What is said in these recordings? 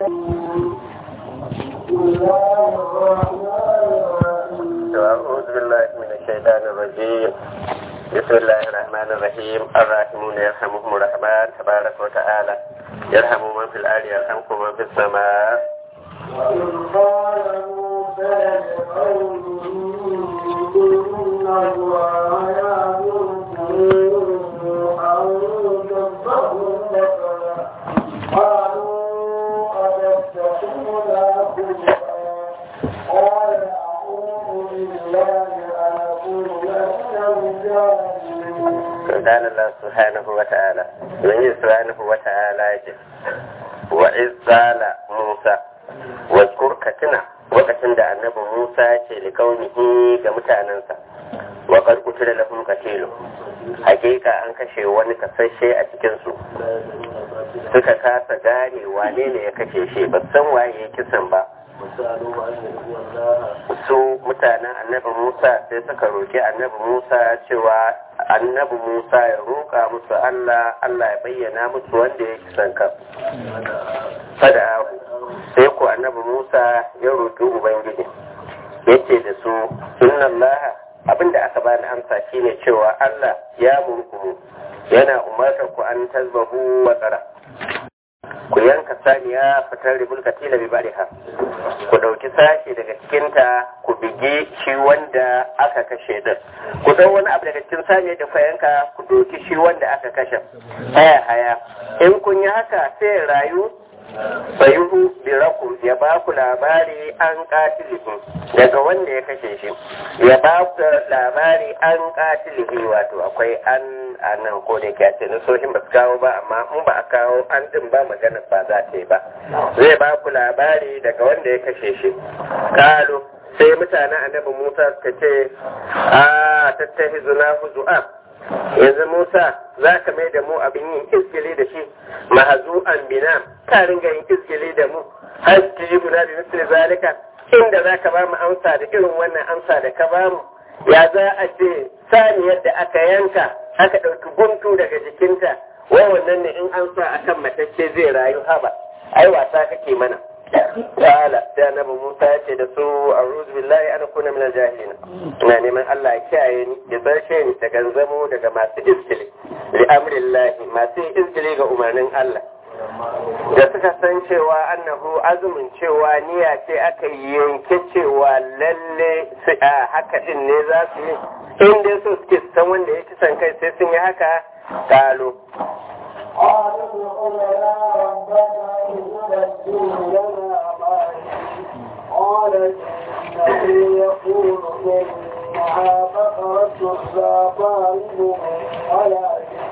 أعوذ بالله من الشيطان الرجيم بسم الله الرحمن الرحيم الراحمون يرحمهم الرحمن تبارك وتعالى يرحم من في الأرض يرحمكم من في السماء وإذ قال موسى لقومه إن الله يأمركم أن تذبحوا بقرة قالوا أتتخذنا خلقا قال أعوذ بالله أن أكون من الجاهلين قال الله سبحانه وتعالى من سبحانه وتعالى يجب وإذ قال موسى واذكر كتنا lokacin da annabi Musa ya ce likaunihi ga mutanensa wa qad qutila lahum qatilu hakika an kashe wani kasashe a cikin su suka kasa gane wane ne ya kashe shi ba san waye ya kisan ba su mutanen annabi Musa sai suka roki annabi Musa cewa annabi Musa ya roƙa musu Allah Allah ya bayyana musu wanda ya kisan kan fada sai ku annabi Musa ya roƙi Ubangiji yace da su inna Allah abinda aka bani amsa shine cewa Allah ya murku yana umartar ku an tazbahu wa tsara ku yanka saniya fitar ribul katila bi bariha ku dauki sashi daga cikinta ku bige shi wanda aka kashe din ku dau wani abu daga cikin saniya da fa yanka ku doki shi wanda aka kashe haya haya in kun yi haka sai rayu sayuhu birakum ya ba ku labari an katilihi daga wanda ya kashe shi ya ba ku labari an katilihi wato akwai an a nan ko da ke ce nasoshin ba su kawo ba amma in ba a kawo an din ba magana ba za ta yi ba zai ba ku labari daga wanda ya kashe shi kalu sai mutanen annabi musa suka ce a tattahi zuna huzu'a yanzu Musa za ka mai da mu abin yin izgili da shi mahazu'an bina ka ringa yin izgili da mu har ki yi guda da misali zalika inda za ka ba mu amsa da irin wannan amsa da ka ba mu ya za a ce saniyar da aka yanka aka ɗauki guntu daga jikinta wai wannan ne in an sa akan matacce zai rayu haba ai wasa kake mana Ta'ala sai annabi Musa ya ce da su a'udhu billahi an kuna min al-jahilin ina neman Allah ya kiyaye ni ya barshe ni daga zamo daga masu izgili li amrillahi masu izgili ga umarnin Allah da suka san cewa annahu azumin cewa niyya ce aka yanke cewa lalle su a haka din ne za su yi in dai so suke san wanda ya kisan kai sai sun yi haka kalo قالوا ادع لنا ربك يبدل لنا ما قال إنه يقول إنها بقرة لا طالب ولا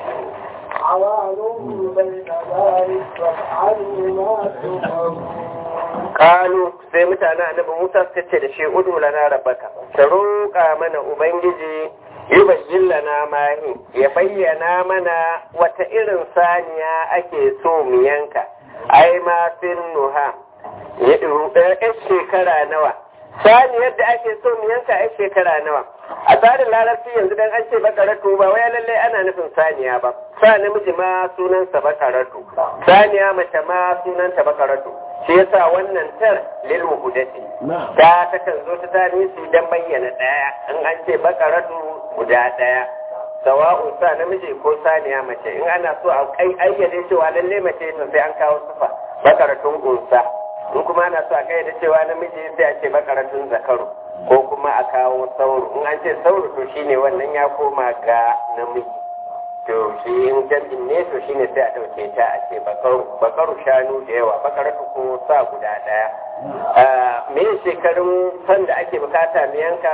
عوان بين ذلك فافعلوا ما تؤمرون kalu sai mutanen annabi Musa suka ce da shi udu lana rabbaka ta roƙa mana ubangiji yubayyin lana mahi ya bayyana mana wata irin saniya ake so mu yanka ai ma fin nuha ya ɗan shekara nawa saniyar da ake so mu yanka ai shekara nawa a tsarin larabci yanzu dan an ce bakaratu ba wai lallai ana nufin saniya ba sa namiji ma sunansa bakaratu saniya mace ma sunanta bakaratu shi yasa wannan tar lil muhudati ta takan zo ta tani su dan bayyana daya in an ce bakaratu guda daya sawa'un sa namiji ko saniya mace in ana so a kai ayyade cewa lalle mace to sai an kawo sufa bakaratun unsa in kuma ana so a kai da cewa namiji sai a ce bakaratun zakaru ko kuma a kawo sauro in an ce sauro to shine wannan ya koma ga namiji to shi in jam'in ne to shine sai a ɗauke ta a ce bakaru shanu da yawa bakaratu ko sa guda ɗaya me shekarun san da ake bukata mu yanka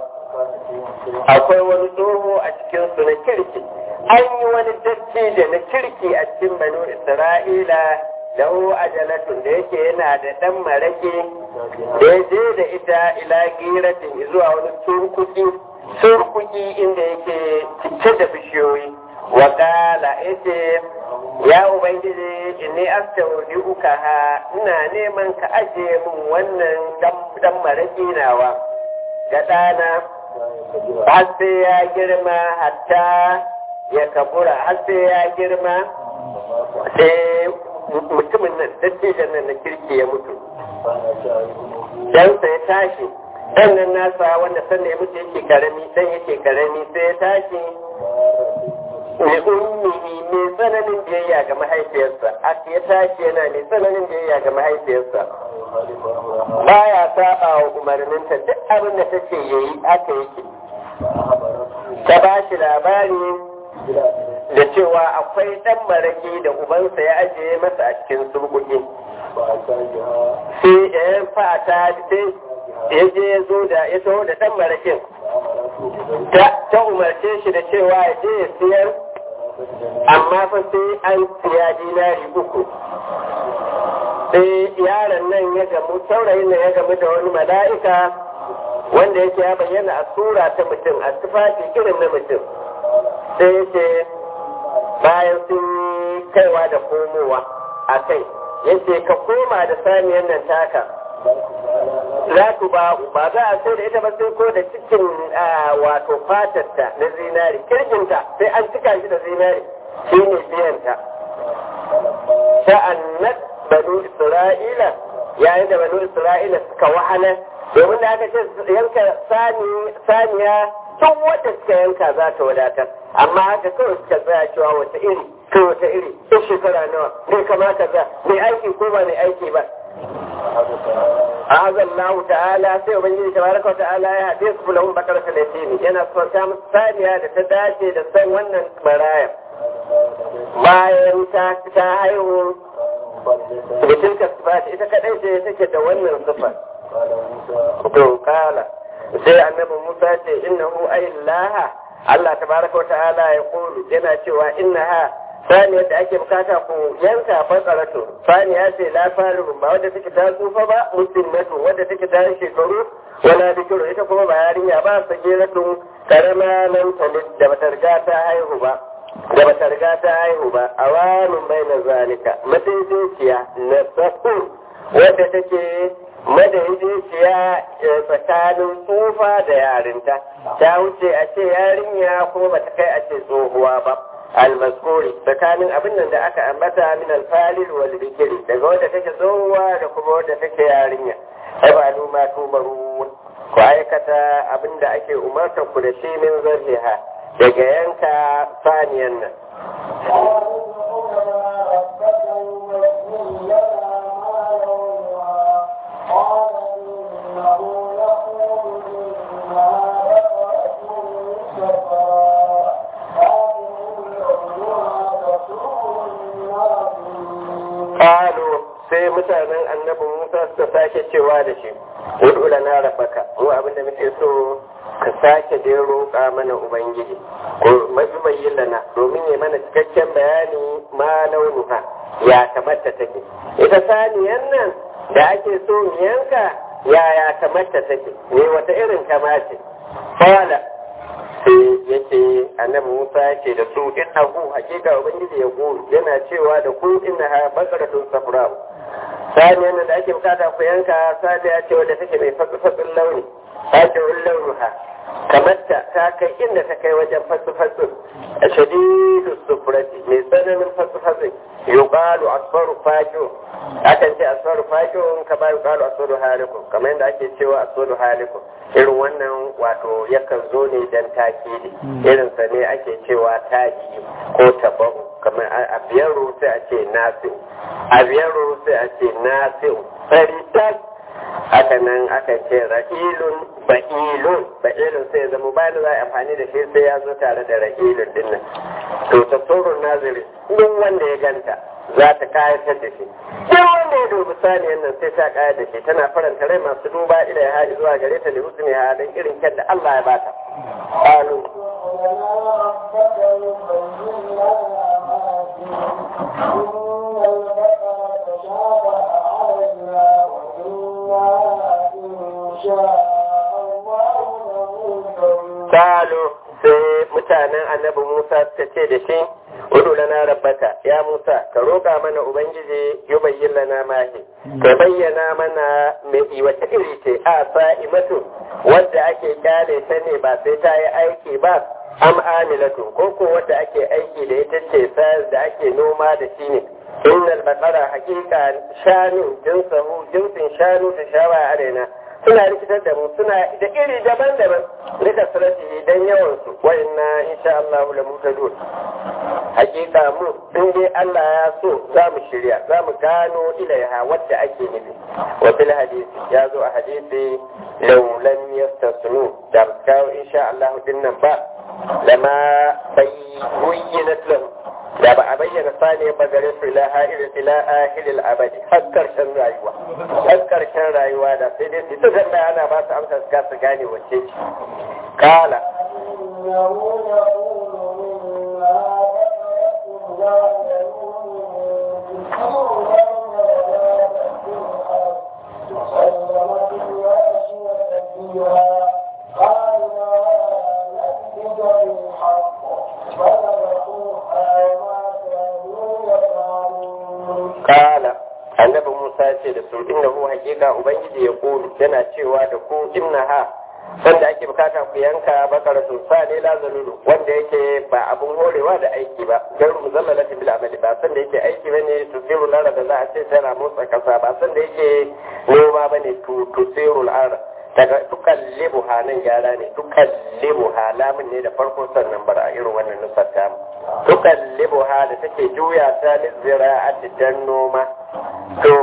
akwai wani tsoho a cikin su na kirki an yi wani datti da na kirki a cikin banu isra'ila lahu ajalatun da yake yana da ɗan marake da ya je da ita ila giratin zuwa wani surkuki surkuki inda yake cike da bishiyoyi wakala yace ya ubangiji inni astaudi'uka ha ina neman ka ajiye min wannan dan maraki nawa ga ɗana har sai ya girma hatta ya kabura har sai ya girma sai mutumin nan dattijan nan na kirki ya mutu ɗansa ya tashi ɗan nan nasa wanda sannan ya mutu yake karami ɗan yake karami sai ya tashi mai ummihi mai tsananin biyayya ga mahaifiyarsa aka ya tashi yana mai tsananin biyayya ga mahaifiyarsa baya saba wa umarninta duk abin da ta ce yayi aka yake ta ba shi labari da cewa akwai ɗan maraki da ubansa ya ajiye masa a cikin surkuki sai ya fata sai ya je ya zo da ya taho da ɗan marakin ta umarce shi da cewa ya je ya siyar amma fa sai an siya dinari uku sai yaron nan ya gamu saurayin nan ya gamu da wani mala'ika wanda yake ya bayyana a sura ta mutum a tufafi irin na mutum sai ya ce bayan sun kaiwa da komowa a kai yace ka koma da saniyan nan taka za ku ba ba za a sai da ita ba sai ko da cikin wato fatarta na zinari kirginta sai an cika shi da zinari shi ne biyanta sha'annat banu isra'ila yayin da banu isra'ila suka wahala domin da aka ce yanka saniya tun wadda suka yanka za ta wadatar amma haka kawai suka tsaya cewa wata iri kai wata iri in shekara nawa bai kamata za mai aiki ko ba mai aiki ba azan lahu ta'ala sai ubangiji tabaraka wa ta'ala ya haɗe su lahum bakar talatini yana son ta musu saniya da ta dace da san wannan maraya bayan ta ta haihu da tilka sifati ita kadai ce take da wannan sifar to kala sai annabi Musa ce innahu ayyallaha Allah tabaraka wa ta'ala ya kulu yana cewa innaha saniyar da ake bukata ku yanka fatsaratu saniya ce la faru ba wadda take ta tsufa ba musinnatu wadda take ta shekaru wala bikiru ita kuma ba yarinya ba sagiratun karama nan talid da bata riga ta haihu ba da bata riga ta haihu ba awanun baina zalika madaidaiciya na sakur wadda take madaidaiciya tsakanin tsufa da yarinta ta wuce a ce yarinya kuma bata kai a ce tsohuwa ba almaskuri tsakanin abin nan da aka ambata min alfalil wal bikiri daga wadda take tsohuwa da kuma wadda take yarinya ai ma tumaru ku aikata abin da ake umarta ku da shi min zarhiha daga yanka saniyan nan Kalu sai mutanen annabin Musa suka sake cewa da shi, Udu lana rabaka, mu abinda muke so ka sake dai roƙa mana Ubangiji, ko mafi bayyana domin ya mana cikakken bayani ma launuka ya kamata take. Ita saniyan nan da ake so mu yanka ya ya kamata take, ne wata irin kama ce. Fala, sai yake annabi Musa yake da su innahu hakika ubangiji ya ku yana cewa da ku inna ha baqaratun safra saniyan da ake bukata ku yanka saniya ce wadda take mai fatsi launi fati'ul launuha kamar ta ta kai inda ta kai wajen fatsi-fatsi a shadidu sufurati mai tsananin fatsi-fatsi yuqalu asfaru fajo akan ce asfaru fajo kamar yuqalu asfaru halikun kamar yadda ake cewa asfaru halikun irin wannan wato yakan zo ne dan takidi irin sa ne ake cewa taki ko tabahu kamar a biyaro sai a ce nasiu a biyaro sai a ce nasiu faritas haka nan aka ce ra'ilun ba'ilun ba'ilun sai ya zama bayan za a amfani da shi sai ya zo tare da ra'ilun din nan to tasawurun naziri duk wanda ya ganta za ta kayatar da shi duk wanda ya dubi saniyan nan sai ta kayar da shi tana faranta rai masu duba ila ya haɗi zuwa gare ta da husni ha don irin kyan da Allah ya bata qalu Salo sai mutanen annabi Musa suka ce da shi, Udu lana rabbaka, ya Musa, ka roƙa mana Ubangiji yi bayyin lana mahi, ka bayyana mana mai wata iri ce a sa'imatu wadda ake kyale ta ne ba sai ta yi aiki ba, am amilatu ko ko wadda ake aiki da ita ce sayar da ake noma da shi ne, innal baqara haqiqa shanu jinsahu jinsin shanu da shawa arena suna rikitar da mu suna da iri daban-daban rika sarati dan yawan su wa inna insha Allah la mutadun hakika mu in dai Allah ya so za mu shirya za mu gano ilaiha wadda ake nufi wa bil hadisi ya zo a hadisi law lam yastasnu da kawo insha Allah din nan ba lama bayyinat lahum da ba a bayyana sani ba gare su ila ha'ir ila ahilil abadi har karshen rayuwa har karshen rayuwa da sai dai su ta ana ba su amsa su kasa gane wacce ce kala إنه يقول مما لا وسلمت الواشية فيها قال ما نبذ بالحق فذبحوها وما كانوا يفعلون kala annabi Musa ce da su inna hu hakika ubangiji ya kulu yana cewa da ku inna ha wanda ake bukata ku yanka bakara sun sa ne la zalulu wanda yake ba abun horewa da aiki ba garu muzallalati bil amali ba san da yake aiki bane tusiru lara da za a ce tana motsa kasa ba san da yake noma bane tu tusiru lara daga tukallibu nan gyara ne tukallibu lamun ne da farko sannan bara irin wannan nusar ta tukallibu da take juya ta lizira'ati dan noma to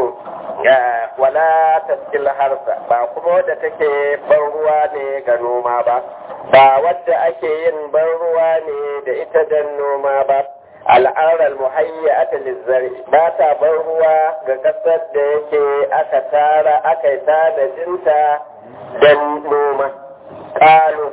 wala taskil harsa ba kuma wadda take ban ruwa ne ga noma ba ba wadda ake yin ban ruwa ne da ita dan noma ba al'arar muhayyata lizzari ba ta ban ruwa ga kasar da yake aka tara aka yi tanadinta don noma kalu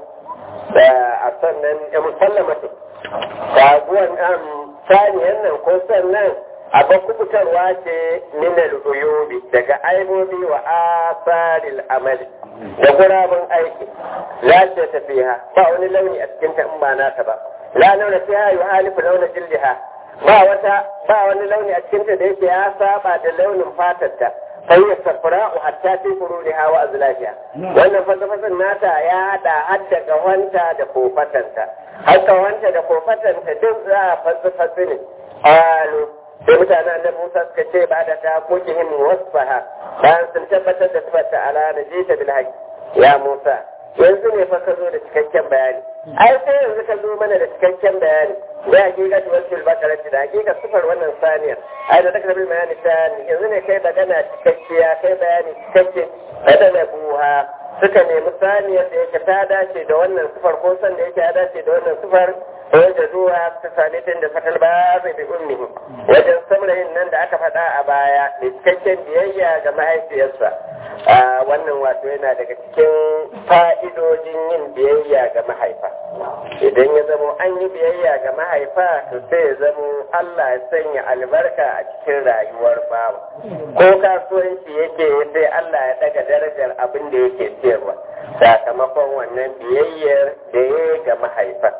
a sannan ya musallamatu taguwan saniyan nan ko sannan abin kubutarwa ce minal uyubi daga aibobi wa asaril amali da gurabun aiki la ce tafiya ba wani launi a cikin ta in ba nata ba la launa fiha yuhalifu launa jildiha ba wata ba wani launi a cikin ta da yake ya saba da launin fatarta فهي الصفراء حتى في قرونها وأزلاجها وأن فلسفة ناتا يا دا حتى كوانتا دا كوفتنتا حتى كوانتا دا كوفتنتا دزا فلسفة سنة قالوا sai mutanen annabi Musa suka ce ba da ta koke hin wasfaha bayan sun tabbatar da sifata ala na jita bil haqq ya Musa yanzu ne fa ka zo da cikakken bayani ai sai yanzu ka zo mana da cikakken bayani da hakika ta wasu bakarati da hakika sifar wannan saniyar ai da takardar bayani ta yanzu ne kai magana cikakkiya kai bayani cikakke kada na buha suka nemi saniyar da yake ta dace da wannan sifar ko san da yake ya dace da wannan sifar wajen zuwa ta sami tun da fatal ba zai bi ummihi wajen saurayin nan da aka faɗa a baya da cikakken biyayya ga mahaifiyarsa wannan wato yana daga cikin fa'idojin yin biyayya ga mahaifa idan ya zamo an yi biyayya ga mahaifa to sai ya zamo Allah ya sanya albarka a cikin rayuwar bawa ko kasuwanci yake sai Allah ya daga darajar abin da yake siyarwa sakamakon wannan biyayyar da ya ga mahaifa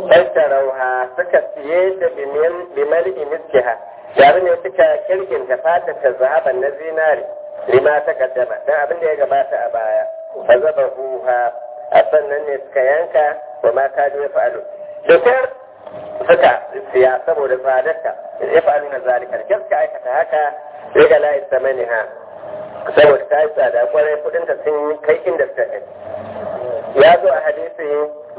rauha suka siye da bimali miskiha yare ne suka kirginta fata ta zahaban na zinari lima ta kaddama don abin da ya gabata a baya fa zaba huha a sannan ne suka yanka wa ma ka ya fa'alu dokar suka siya saboda tsadarta ya fa'alu na zalika da suka aikata haka sai ga layi samani ha saboda ta yi tsada kwarai kudinta sun kai inda suka kai ya zo a hadisi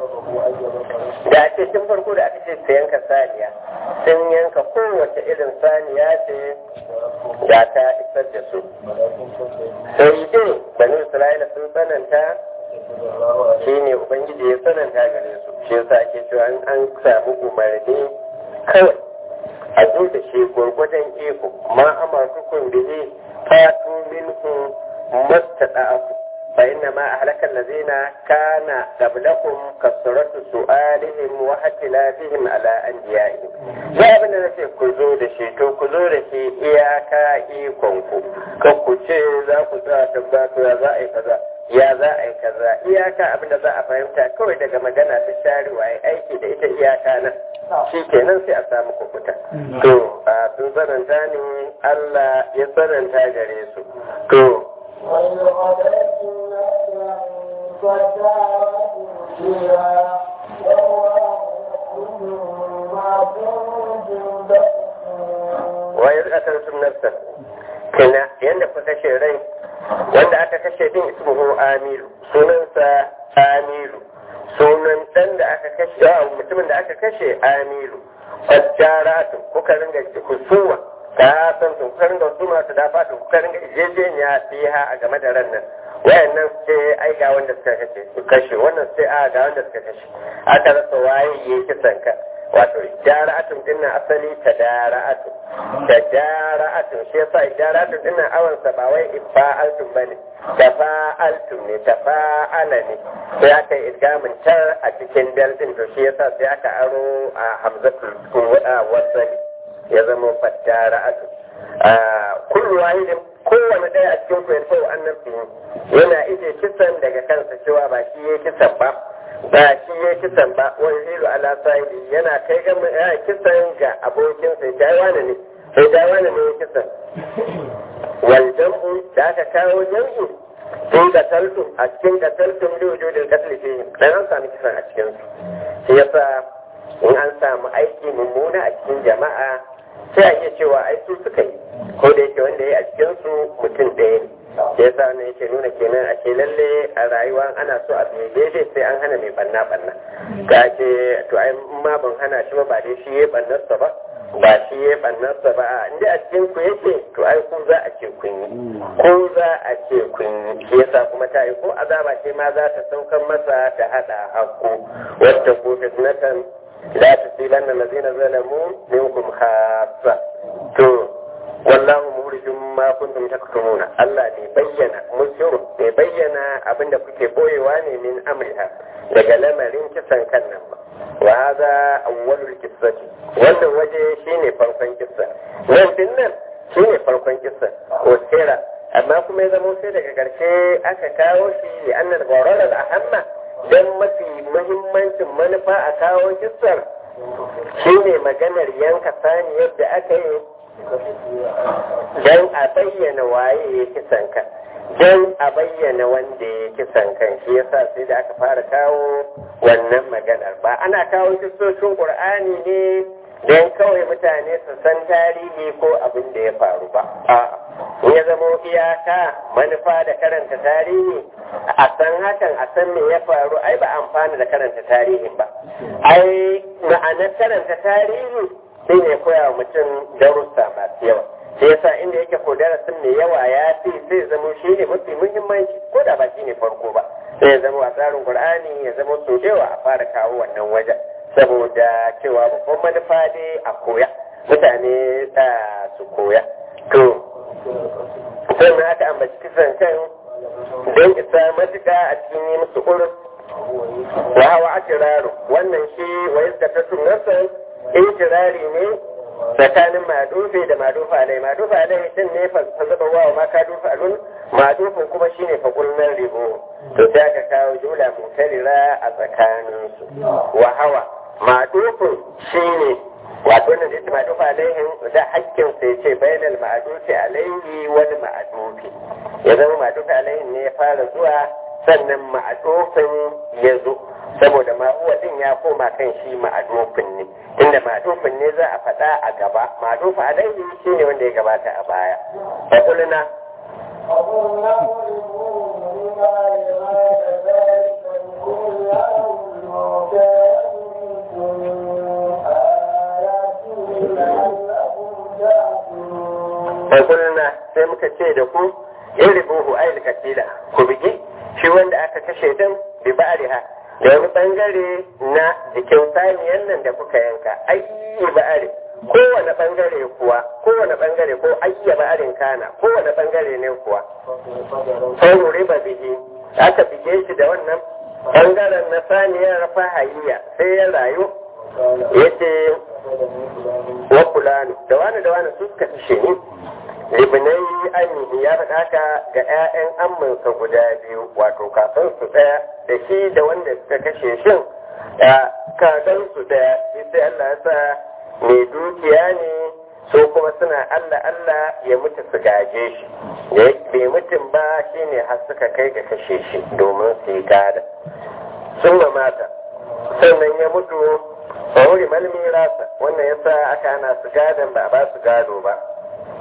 da ake tun farko da aka ce su yanka saniya sun yanka kowace irin saniya ce da ta isar da su sai dai bani isra'ila sun tsananta shi ne ubangiji ya tsananta gare su shi yasa ake cewa an samu umarni kawai a zo da shi gwargwadon iko ma amartukun bihi fatu minhu mastada'afu فإنما أهلك الذين كان قبلكم كثرة سؤالهم واختلافهم على أنبيائهم ya abin da nace ku zo da shi to ku zo da shi iyaka ikon ku kan ku ce za ku tsaya tambaya ya za a yi kaza ya za a yi kaza iyaka abin da za a fahimta kawai daga magana ta sharewa ya aiki da ita iyaka nan shi kenan sai a samu kukuta to a sun tsananta ne Allah ya tsananta gare su to وإذ قتلت نفسا فادارأتم فيها والله يحكم ما كنتم تكتمون وإذ qataltum nafsan kana yanda kuka kashe rai wanda aka kashe din ismuhu amiru sunansa amiru sunan dan da aka kashe a mutumin da aka kashe amiru fajjaratu kuka ringa kusuwa ka san su kuka ringa su masu dafa su kuka ringa jejeniya fiha a game da ran nan wayannan sai ai ga wanda suka kashe su kashe wannan sai a ga wanda suka kashe aka rasa waye ya kisan ka wato jara'atun din nan asali ta dara'atun da jara'atun shi yasa jara'atun din nan awan sa ba wai ifa'altun bane tafa'altun ne tafa'ala ne sai aka yi idgamin tar a cikin dal din to shi yasa sai aka aro a hamzatul wasali ya zama fadara'atun kullu wahidin kowane ɗaya a cikin ku yanzu annabi yana ije kisan daga kansa cewa ba shi ya kisan ba ba shi ya kisan ba wani hilu ala sahibi yana kai ga ya kisan ga abokin sai dai wani ne sai dai wani ne ya kisan wal jam'u da aka kawo jam'u sai ga taltum a cikin ga taltum da wujudin katli fi dan an sami kisan a cikin su shi yasa in an samu aiki mummuna a cikin jama'a sai a iya cewa ai su suka yi ko da yake wanda ya yi a cikin su mutum ɗaya ne da yasa ne yake nuna kenan a ce lalle a rayuwa ana so a biye daidai sai an hana mai banna banna ka ce to ai ma ban hana shi ba ba dai shi ya bannarsa ba ba shi ya bannarsa ba inda a cikin ku yake to ai ku za a ce kun yi ko za a ce kun yi shi yasa kuma ta yi ko azaba ce ma za ta saukan masa ta hada hakku wata ko fitnatan la tusibanna allazina zalamu minkum khassa to wallahu mukhrijum ma kuntum taktumuna Allah ne bayyana musir ne bayyana abinda kuke boyewa ne min amriha daga lamarin kisan kan nan ba wa hadha awwalul qissati wannan waje shine farkon kissa nan din nan shine farkon kissa ko sira amma kuma ya zama sai daga karshe aka kawo shi li annal gharar al ahamma dan mafi muhimmancin manufa a kawo kissar shine maganar yanka sani yadda aka yi don a bayyana waye ya kisan kan don a bayyana wanda ya kisan kan shi yasa sai da aka fara kawo wannan maganar ba ana kawo kistocin ƙur'ani ne don kawai mutane su san tarihi ko abin da ya faru ba in ya zamo iyaka manufa da karanta tarihi a san hakan a san me ya faru ai ba amfana da karanta tarihin ba ai ma'anar karanta tarihi shi ne koya wa mutum darussa masu yawa shi yasa inda yake ko darasin mai yawa ya fi zai zama shi ne mafi muhimmanci ko da ba shi ne farko ba sai ya zama a tsarin qur'ani ya zama so yawa a fara kawo wannan wajen saboda cewa babban manufa dai a koya mutane su koya to sannan aka ambaci kisan kan don isa matuka a cikin yi musu urus wa hawa akiraru wannan shi wa yadda ta tunarsa intirari ne tsakanin madufi da madufa alai madufa alai din ne fa zaba wa ma ka dufa alun madufin kuma shine fa kullan ribo to sai aka kawo jula mutarira a tsakanin su wa hawa madufin shine wato ne da madufa alaihin da hakkin sai ce bainal ma'dufi alaihi wal ma'dufi ya zama madufi alaihin ne ya fara zuwa sannan ma'adufin ya zo saboda ma'uwa din ya koma kan shi ma'adufin ne inda ma'adufin ne za a faɗa a gaba ma'adufa alaihi shi ne wanda ya gabata a baya da kulina وقلنا اضربوه بما لغاية ذلك لكل يوم كان آياته لعلكم تعقلون da kulina sai muka ce da ku iribuhu ayil katila ku bigi shi wanda aka kashe din bi ba'riha da wani bangare na jikin saniyan nan da kuka yanka ayyi ba'ari kowane bangare kuwa kowane bangare ko ayya ba'arin kana kowane bangare ne kuwa sai riba bihi aka bige shi da wannan bangaren na saniyar fahayya sai ya rayu yace wa kulanu da wani da wani su suka kashe ni libnai amini ya faɗa haka ga 'ya'yan amminsa guda biyu wato kakansu ɗaya da shi da wanda suka kashe shin kakansu ɗaya sai Allah ya sa mai dukiya ne so kuma suna Allah Allah ya mutu su gaje shi da bai mutum ba shine har suka kai ga kashe shi domin su yi gada sun mata sannan ya mutu a wuri malmi rasa wannan yasa aka ana su gadon ba a ba su gado ba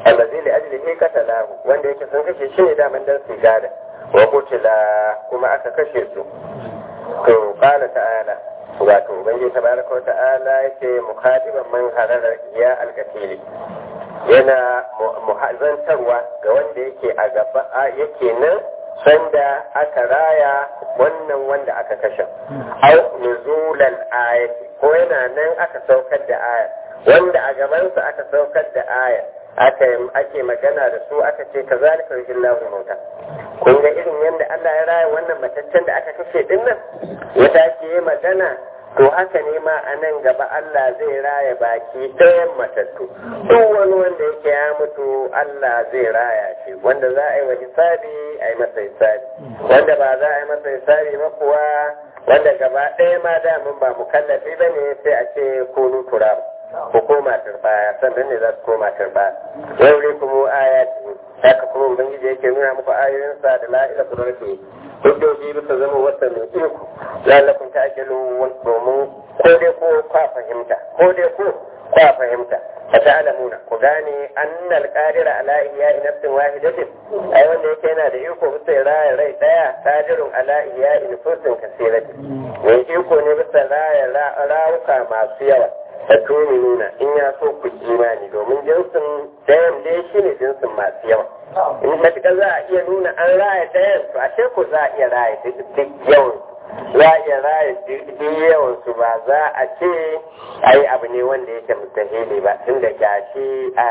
allazi li ajlihi qatalahu wanda yake sun kashe shi ne daman dan su gada wa qutila kuma aka kashe su to qala ta'ala wato ubangiji tabaraka wa ta'ala yake mukhatiban man harara ya alqatili yana muhazantarwa ga wanda yake a gaba yake nan sanda aka raya wannan wanda aka kashe au nuzulal ayati ko yana nan aka saukar da aya wanda a gabansa aka saukar da aya aka ake magana da su aka ce ka zalika yujillahu mauta kun ga irin yadda Allah ya raya wannan mataccen da aka kashe din nan ya tashi yi magana to haka ne ma a nan gaba Allah zai raya baki ɗayan matattu duk wani wanda yake ya mutu Allah zai raya shi wanda za a yi wa hisabi a yi masa hisabi wanda ba za a yi masa hisabi ba kuwa wanda gaba ɗaya ma damun ba mukallafi ba ne sai a ce kunu turab ku koma turbaya sannan ne za su koma turbaya yau ne kuma ayati haka kuma ubangiji yake nuna muku ayoyinsa da la'ila su rarfe hujjoji bisa zama wata mai iko lalakun ta ake domin ko dai ko kwa fahimta ko dai ko kwa fahimta fa ta'lamuna ku gane annal qadira ala ihya'i nafsin wahidatin ai wanda yake yana da iko bisa raya rai daya qadirun ala ihya'i nufsin kasiratin mai iko ne bisa raya rawuka masu yawa da nuna in ya so ku imani domin jinsin dayan dai shi ne jinsin masu yawa in matuƙa za a iya nuna an raya dayan to ashe ko za a iya raya duk yawan za a iya raya duk yawan su ba za a ce ai abu ne wanda yake mustahili ba tunda gashi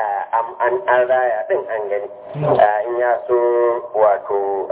an raya din an gani in ya so wato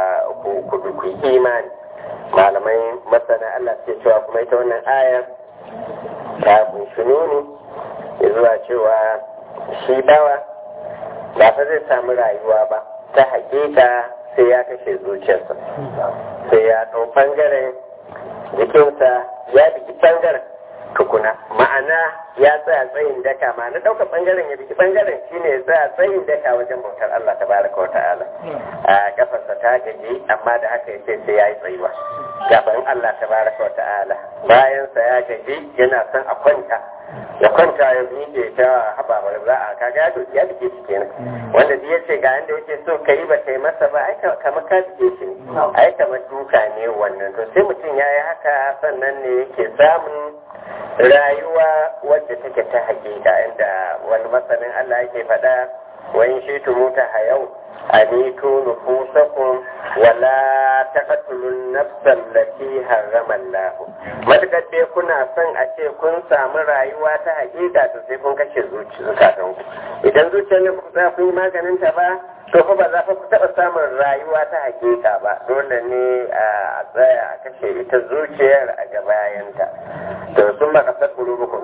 ku imani malamai masana Allah ce cewa kuma ita wannan ayar ta kunshi nuni zuwa cewa shi bawa ba fa zai samu rayuwa ba ta hakika sai ya kashe zuciyarsa sai ya ɗau ɓangaren jikinsa ya biki ɓangaren tukuna ma'ana ya tsaya tsayin daka ma'ana ɗaukar ɓangaren ya biki ɓangaren shine ya tsaya tsayin daka wajen bautar Allah ta baraka wa ta'ala a kafarsa ta gaji amma da haka yace sai ya yi tsayuwa gaban Allah ta baraka wa ta'ala bayansa ya gaji yana son a kwanta ya kwanta ya miƙe ta haɓaɓar za a kaga ya doki ya bike shi kenan wanda duk yace ga yanda yake so ka yi ba kai masa ba ai kamar ka bike shi ne ai kamar duka ne wannan to sai mutum ya yi haka sannan ne yake samun rayuwa wadda take ta hakika inda wani masanin Allah yake faɗa wani shi tumuta hayau anitu nufusakum wala taqtulun nafsan lati harrama Allah matakar dai kuna son a ce kun samu rayuwa ta hakika to sai kun kashe zukatan ku idan zuciyar ne ku za ku yi maganin ta ba to fa ba za ku taɓa samun rayuwa ta hakika ba dole ne a tsaya a kashe ita zuciyar a gabayanta to sun ba kasar kulubukum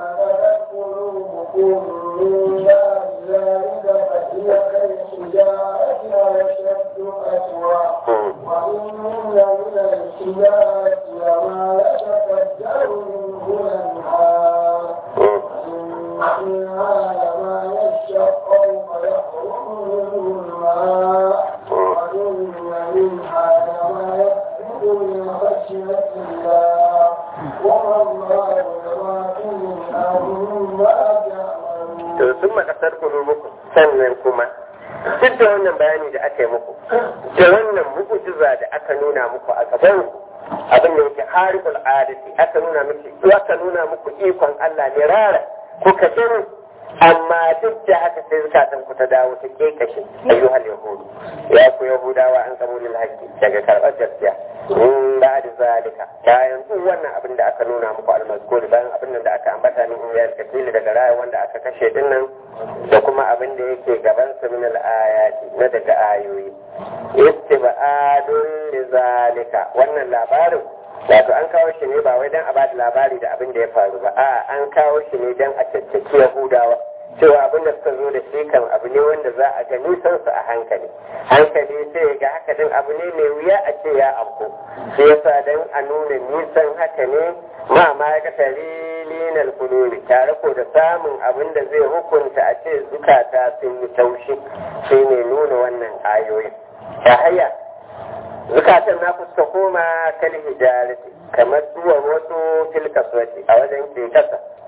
وإن من الحجارة لما يتفجر منه الأنهار وإن منها لما يشقق فيخرج منه الماء وإن منها لما يسجد من خشية الله وما الله بغافل عما تعملون. to sun makasar kulubukum sannan kuma duk da wannan bayani da aka yi muku da wannan mu'jiza da aka nuna muku a gaban ku abin da yake harikul adati aka nuna miki aka nuna muku ikon Allah ne rara kuka gani amma duk da haka sai zukatan ku ta dawo ta kekashe ayyuhal yahudu ya ku yahudawa an kabulil haqqi daga karɓar gaskiya in ba da zalika bayan duk wannan abin da aka nuna muku almazkuri bayan abin da aka ambata min iyal katili daga raya wanda aka kashe dinnan da kuma abin da yake gaban su min al-ayati na daga ayoyi istibadun li zalika wannan labarin wato an kawo shi ne ba wai dan a ba da labari da abin da ya faru ba a an kawo shi ne dan a caccaki yahudawa cewa abin da suka zo da shi kan abu ne wanda za a ga nisan su a hankali hankali sai ga haka din abu ne mai wuya a ce ya afko shi yasa dan a nuna nisan haka ne ma ma ya kasari linal kuluri tare ko da samun abin da zai hukunta a ce zukata sun yi taushi shine nuna wannan ayoyin ta haya zukatan na fuska koma kal hijarati kamar duwan wasu filkaswati a wajen ke kasa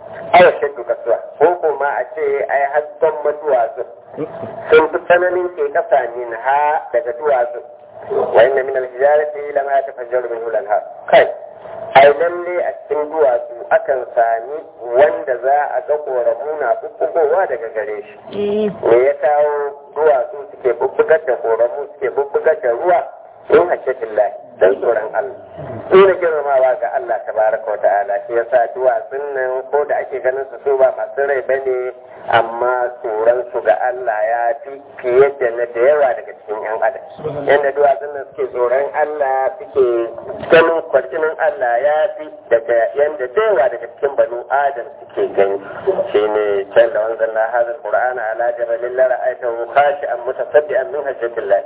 awa shaddu kasuwa ko kuma a ce ai hasken maduwatsu sun fi tsananin ke kasa min ha daga duwatsu wa inna min al-hijarati lama yatafajjaru minhu al-anhar kai ai lalle a cikin duwatsu akan sami wanda za a ga koramu na bubbugowa daga gare shi me ya kawo duwatsu suke bubbugar da koramu suke bubbugar da ruwa in hashatin lahi don tsoron Allah nuna girmamawa ga Allah tabaraka wa ta'ala shi yasa duwatsun nan ko da ake ganin su su ba masu rai bane amma tsoron su ga Allah ya fi fiye da na da yawa daga cikin yan adam yadda duwatsun nan suke tsoron Allah suke ganin kwarjinin Allah ya fi daga yadda da yawa daga cikin banu adam suke gani shine can da wanzan na hazin qur'ana ala jabalin la ra'aytahu khashi'an mutasaddian min hajjatillah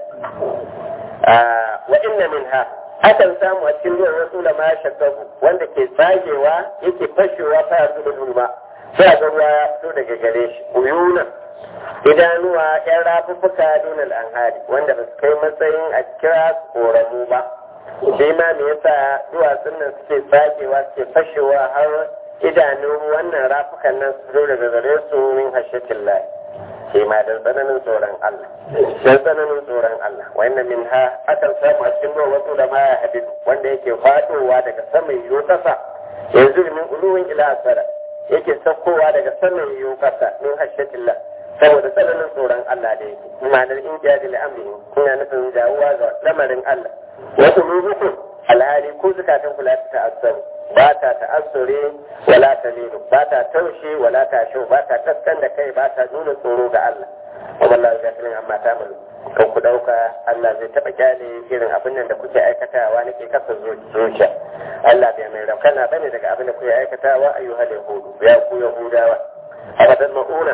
wa inna minha akan samu a cikin ruwan wasu da ma shakabu wanda ke tsagewa yake fashewa ta yanzu da hulma sai a ga ruwa ya fito daga gare shi uyuna idanuwa yan rafuffuka dunal anhari wanda ba su kai matsayin a kira su koramu ba shi ma me yasa duwatsun nan suke tsagewa suke fashewa har idanun wannan rafukan nan su fito daga gare su min hashatin lahi shi ma don tsananin tsoron Allah don tsananin tsoron Allah wannan min ha akan samu a cikin ruwa wasu da maya hadid wanda yake fadowa daga saman yiwu kasa yanzu min uluwin ila asara yake saukowa daga saman yiwu kasa min hashatillah saboda tsananin tsoron Allah da yake ma'anar in jadi al'amri ina nufin jawuwa ga lamarin Allah wasu rubutu alhali ko zukatan kula ta ta'assaru ba ta ta'assure wala ta linu ba ta taushe wala ta shau ba ta kaskan da kai ba ta nuna tsoro ga Allah kuma Allah ya filin amma ta mun kan ku dauka Allah zai taba kyale irin abin nan da kuke aikatawa nake kasa zuciya Allah bai mai raukana bane daga abin da kuke aikatawa ayyuhal yahudu ya ku yahudawa abadan ma'una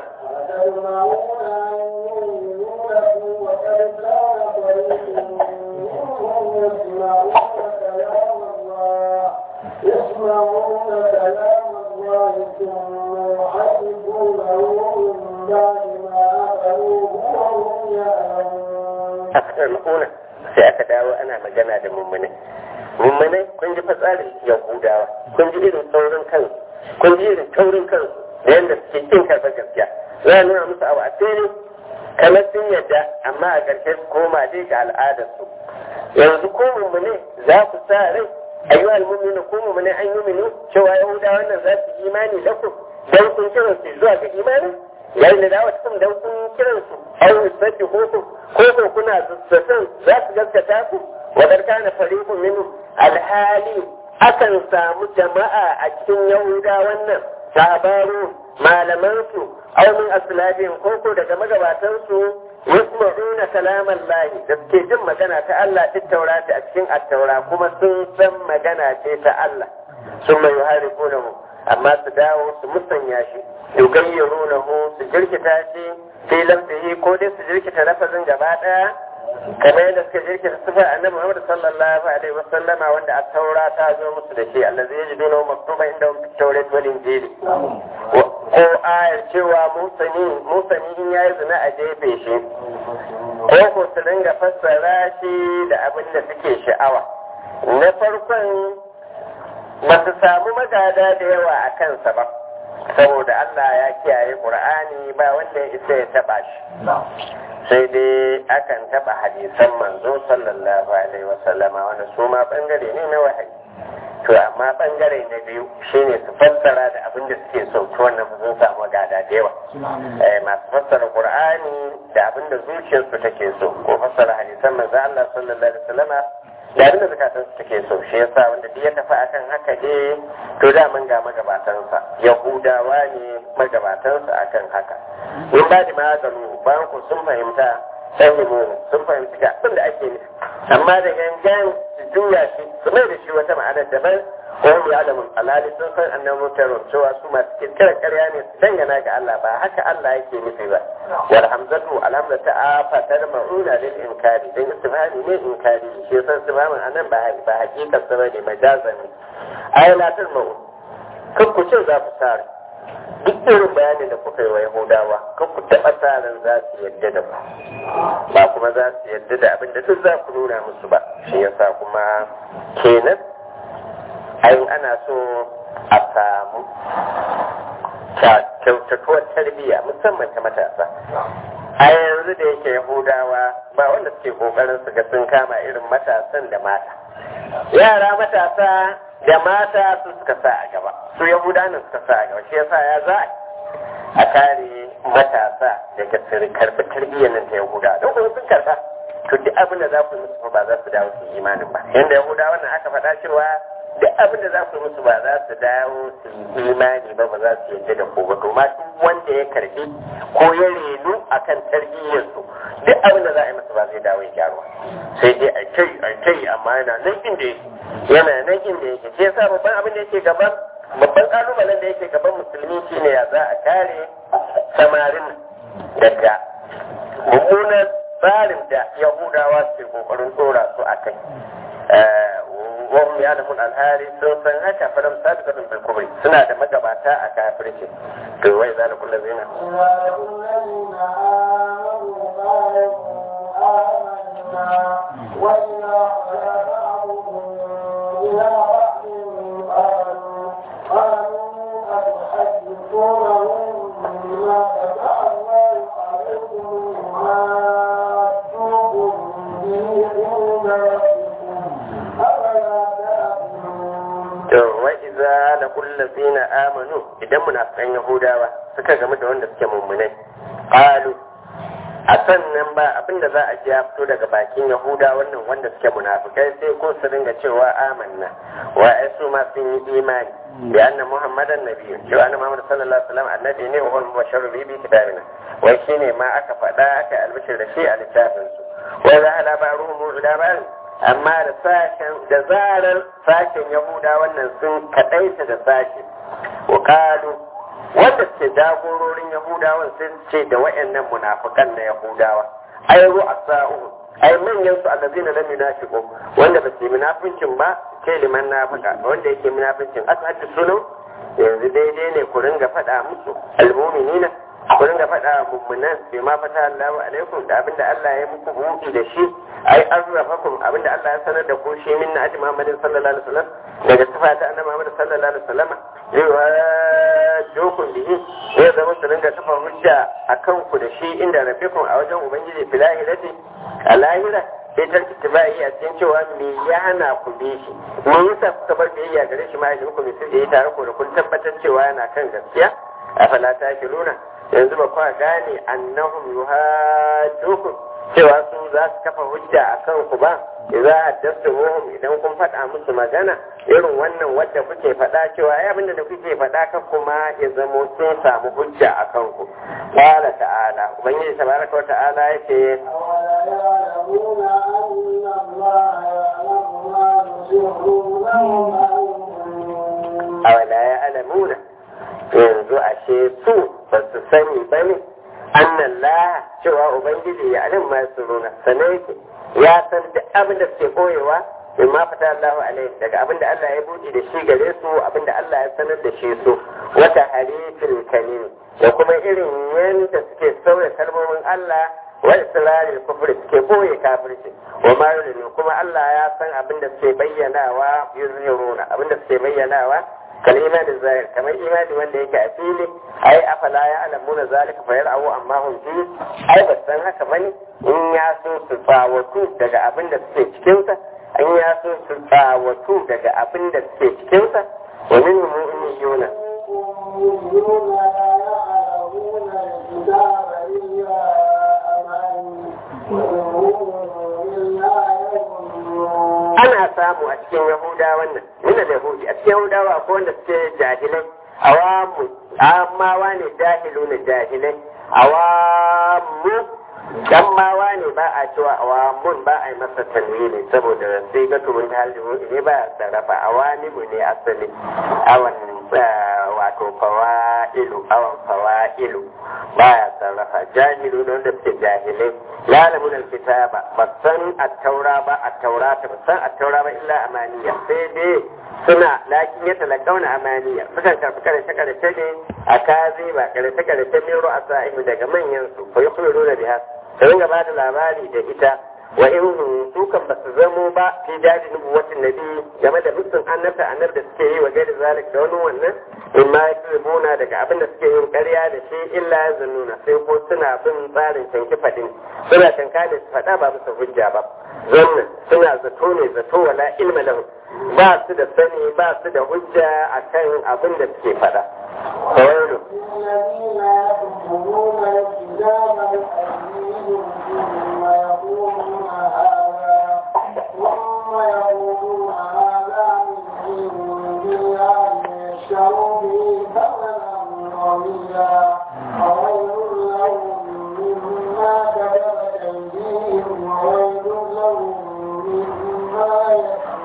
يسمعون كلام الله ثم يحرفونه من بعد ما أخذوه وهم يعلمون أكثر مؤونة sai aka dawo ana magana da mummune mummune kun ji fatsarin yahudawa kun ji irin taurin kansu kun ji irin taurin kansu da yadda suke kin karɓar gaskiya za a nuna musu abu a fili kamar sun yadda amma a ƙarshe su koma dai ga al'adarsu yanzu ko mummune za ku sa rai ayyuha almu'minu ko mu'mini an yuminu cewa yahuda wannan za su imani da ku dan kun kiran su zuwa ga imani yayin da dawo cikin dan kun kiran su aw yusabbi ko ku ko ko kuna zazzatan za su gaskata ku wa dar kana fariqun minhu alhali akan samu jama'a a cikin yahuda wannan sahabaru malaman su aw min aslabin ko ko daga magabatan su yasma'una kalaman lahi da suke jin magana ta Allah ta taurata a cikin attaura kuma sun san magana ce ta Allah sun mai harifunahu amma su dawo su musanya shi yugayyirunahu su jirkita shi fi lamfihi ko dai su jirkita lafazin gaba daya kamar yadda suka jirkita sifar annabi Muhammad sallallahu alaihi wasallama wanda attaura ta zo musu da shi allazi yajiduna maktuba inda fi tawrat wal injili ko ayar cewa musani musani in yayi zina a jefe shi ko ko su dinga fassara shi da abin da suke sha'awa na farkon ba su samu magada da yawa a kansa ba saboda Allah ya kiyaye Qur'ani ba wanda ya isa ya taba shi sai dai akan taba hadisan manzo sallallahu alaihi wasallama wanda su ma bangare ne na wahayi to amma bangare na biyu shine su fassara da abin da suke so to wannan sun samu gada da yawa eh masu fassara qur'ani da abin da zuciyarsu take so ko fassara hadisan manzo Allah sallallahu alaihi wasallama da abin da zakatan su take so shi yasa wanda duk ya tafi akan haka dai to da mun ga magabatansa yahudawa ne magabatansa akan haka in ba da maganin bayan ku sun fahimta fahimu sun fahimci ga abin da ake nufi amma da gangan su juya shi su mai da shi wata ma'ana daban ko mu ya alamun alhali sun san annan mutarun cewa su masu kirkirar karya ne su dangana ga Allah ba haka Allah yake nufi ba wal hamzatu alhamza ta afatar ma'una lil inkari dan istifhami ne inkari shi yasa istifhamin anan ba ba hakikar sa bane majazan ne ayalatul ma'un kan ku ce za ku sare duk irin bayanin da kuka yi wa Yahudawa kan ku taɓa tsarin za su yadda da ku ba kuma za su yadda da abin da duk za ku nuna musu ba shi yasa kuma kenan ayin ana so a samu kyautatuwar tarbiyya musamman ta matasa a yanzu da yake yahudawa ba wanda suke kokarin su ga sun kama irin matasan da mata yara matasa da mata su suka sa a gaba su yahudanin suka sa a gaba shi yasa ya za a kare matasa daga su karbi tarbiyyar nan ta yahuda don kuma sun karba to duk abin da za ku musu ba za su dawo su imanin ba yanda yahuda wannan aka faɗa cewa duk abin da za ku musu ba za su dawo su yi imani ba ba za su yadda da ku ba to ma duk wanda ya karbi ko ya renu akan tarbiyyarsu duk abin da za a yi masa ba zai dawo ya gyaruwa sai dai a kai a kai amma yana nan inda yake yana nan inda yake shi yasa babban abin da yake gaban babban kalubalen da yake gaban musulmi shine ya za a kare samarin daga mummunan tsarin da yahudawa ke kokarin tsora su a kai wahum ya lamun alhari sun san haka faram sabiqatun bil kubri suna da magabata a kafirci to wai za la kullu zina وإذا خلا بعضهم إلى بعض قالوا قالوا أتحدثونهم بما فتح الله عليكم ما جوكم به عند ربكم أفلا تعقلون to wa iza la kullu zina amanu idan munafikan yahudawa suka gamu da wanda suke mummunai qalu a sannan ba abinda za a ji ya fito daga bakin yahuda wannan wanda suke munafikai sai ko su ringa cewa amanna wa ai su ma sun yi imani bi anna muhammadan nabiyyu cewa anna muhammad sallallahu alaihi wasallam annabi ne wa huwa mubashsharu bi bi kitabina wai shine ma aka faɗa aka albishir da shi a littafin su wa za ala ba'ruhum ila ba'd amma da sashen da zarar sashen yahuda wannan sun kadaita da sashi wa qalu wanda suke jagororin yahudawan sun ce da wayannan munafikan na yahudawa ai ru'asa'u ai manyan su allazina lam yunafiqu wanda ba su munafincin ba ke liman nafika wanda yake munafincin ashabi sunan yanzu daidai ne ku ringa faɗa musu almu'minina ku ringa faɗa mummunan bai ma fata Allahu alaikum da abinda Allah ya muku buɗi da shi ai azrafakum abinda Allah ya sanar da ku shi min na aji Muhammadin sallallahu alaihi wasallam daga sifata annabi Muhammad sallallahu alaihi wasallam jokun bihi zai zama su ringa kafa hujja akan ku da shi inda rabbikum a wajen ubangiji filahirati a lahira sai tarki tibai a cikin cewa me ya hana ku bi shi me yasa kuka bar biyayya gare shi ma ya ku sai da ya tare ku da kun tabbatar cewa yana kan gaskiya afala ta nuna yanzu ba kwa gane annahum yuhajjukum cewa su za su kafa hujja a kan ku ba idza haddathumuhum idan kun faɗa musu magana irin wannan wadda kuke faɗa cewa ai abinda da kuke faɗa kan kuma ya zamo sun samu hujja a kan ku qala ta'ala ubangiji tabaraka wa ta'ala yake أولا يعلمون أن الله يعلم ما يسرون وما يعلنون awala ya alamuna yanzu ashe su ba su sani ba ne annan la cewa ubangiji ya alim ma su runa sanai yake ya san duk abin da suke koyewa in ma fata Allahu alaihi daga abin da Allah ya buɗe da shi gare su abin da Allah ya sanar da shi su wata harifin kalim da kuma irin yadda suke sauya kalmomin Allah wa israril kufri suke boye kafirci wa ma yulinu kuma Allah ya san abin da suke bayyanawa yuzhiruna abin da suke bayyanawa kal imani zahir kamar imani wanda yake a fili ai afala ya alamuna zalika fa yar'u amma hum fi ai ba san haka bane in ya so su tsawatu daga abin da suke cikin sa in ya so su tsawatu daga abin da suke cikin sa wa min mu'minuna يؤمنون لا يعلمون الكتاب إلا أماني وهم إلا يظنون ana samu a cikin yahuda wannan mina da yahudi a cikin yahudawa akwai wanda suke jahilai awamu amawa ne jahilu ne jahilai awamu dammawa ne ba a cewa awamun ba a yi masa tanwini saboda sai ga turun ta halibu ne ba a sarrafa awanimu ne asali awan ah, wato fawa'ilu awan fawa'ilu ba ya sarrafa jahilu ne wanda suke jahilai lalamun alkitaba ba san attaura ba attaura ta ba san attaura ba illa amaniya sai dai suna lakin ya talakauna amaniya sukan karfi karshe karshe ne a kazi ba karshe karshe mero a sa'ihu daga manyan su ko yi kuma da biya su ringa ba da labari da ita wa in su kan ba su zamo ba fi jadi nubuwatin nabi game da musun annabta annabi da suke yi wa gaida zalik da wani wannan in ma ya daga abin da suke yin ƙarya da shi illa ya zannuna sai ko suna bin tsarin canki faɗin suna canka da su faɗa ba bisa hujja ba zannan suna zato ne zato wala ilma lahum ba su da sani ba su da hujja akan abin da suke faɗa kawai الذين يكتبون الكتاب بأيديهم ثم يقولون هذا ثم يقولون هذا من عند الله ليشتروا به ثمنا قليلا فويل لهم مما كتبت أيديهم وويل لهم مما